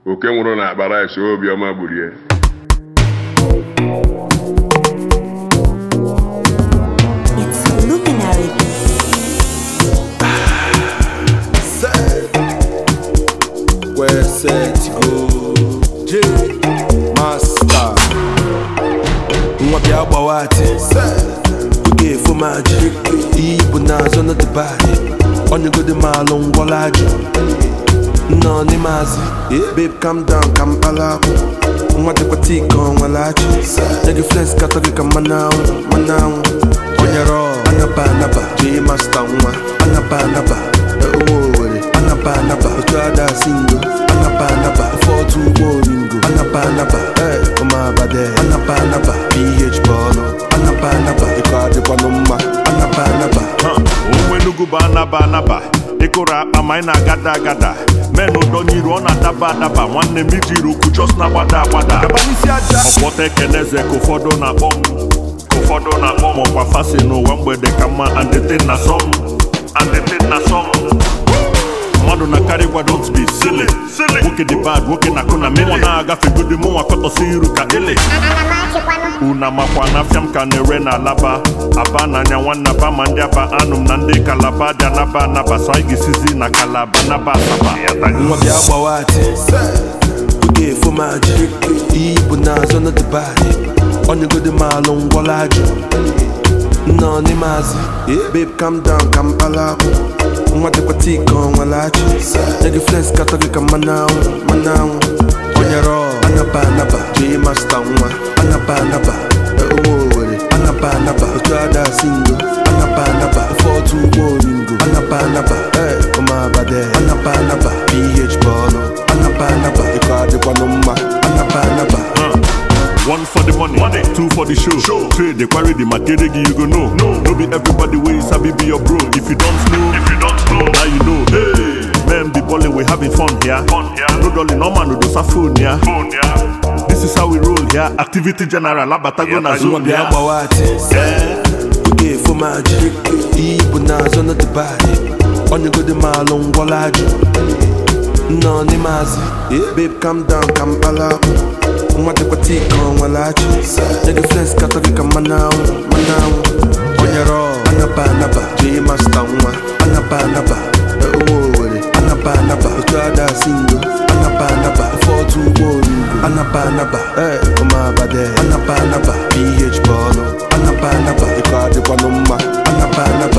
oke nwụrụ na akpa rice obiọma gburie It's luminary. Where set to go J Master Nwa bịa gbawa ati Oge efo m aji Iyi bụ n'azụ n'ọdịbadị Onyegodi maalụ ngwọla ajụ Nọ n'ime azị Babe calm down ka mkpala akwụ Nwa dịkwa tii ka ọ nwere achị Nye gị flex katọ gị ka mmanụ anwụ mmanụ anwụ Onyere ọ anaba anaba J Master nwa anaba anaba Ụmụ Owere anaba anaba Otu ada singo anaba anaba Ofe otu ụgbọ oringo anaba anaba Eh, ụmụabade anaba anaba PH bọọlụ anaba anaba Ịkọ adịkwanụ mma anaba anaba onwe Enugu bụ anaba anaba ịkụrụ akpa ma anyị na-agada agada men ụdọnyiru ọ na-adaba adaba nwanne m ijiri ukwu jos na-agbada agbada ọkpọta ekeneze ka ụfọdụ na-akpọ m ka ụfọdụ na-akpọ m ọkwa fasi n'ụwa mgbede ka mma andetin na sọm andetin na sọm mmadụ na-akarị gwa don't be silly nwoke dị bad nwoke na-akụ na mmụọ na-agafe godi mụnwa kọtọsi iru ka ele una makwa na afịa m ka na-ere na alaba aba n'anya nwanne aba ma ndị aba anụ m na ndị kalaba dị anaba anaba so anyị ga-esizi na kalaba naba asaba nwa bịa gbawa ati oge efo m aji iyi bụ n'azụ n'ọdịbadị onyegodi maalụ ngwọla ajụ nọ n'ime azị babe calm down ka mkpala akwụ nwa dịkwa tii ka ọ nwere achị nye gị flex katọ gị ka mmanụ anwụ mmanụ anwụ onyere ọ anaba anaba J Master nwa anaba anaba ụmụ Owere anaba anaba otu ada singo anaba anaba ofe otu ụgbọ oringo anaba anaba Eh, ụmụabade anaba anaba PH bọọlụ anaba anaba ịkọ adịkwanụ mma anaba anaba One for the money, money. two for the show. show. Trade the quarry, the material you go know. No, no be everybody way sabi be your bro. If you don't know, if you don't know, now you know. Hey, man, be balling, we having fun here. Fun here. No dolly, no man, no do phone here. Phone here. This is how we roll here. Activity general, abatago na nwa zone bịa here. gbawa ati oge efo m aji iyi bụ n'azụ n'ọdịbadị onyegodi maalụ ngwọla ajụ nọ n'ime azị babe calm down ka mkpala akwụ nwa dịkwa tii ka ọ nwere achị nye gị flex katọ gị ka mmanụ anwụ mmanụ anwụ onyere ọ anaba anaba J Master nwa anaba anaba ụmụ Owere anaba anaba otu ada singo anaba anaba ofe otu ụgbọ oringo anaba anaba Eh, ụmụabade anaba anaba PH bọọlụ anaba anaba ịkọ adịkwanụ mma anaba anaba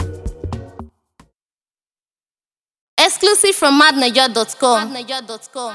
Exclusive from madniger.com.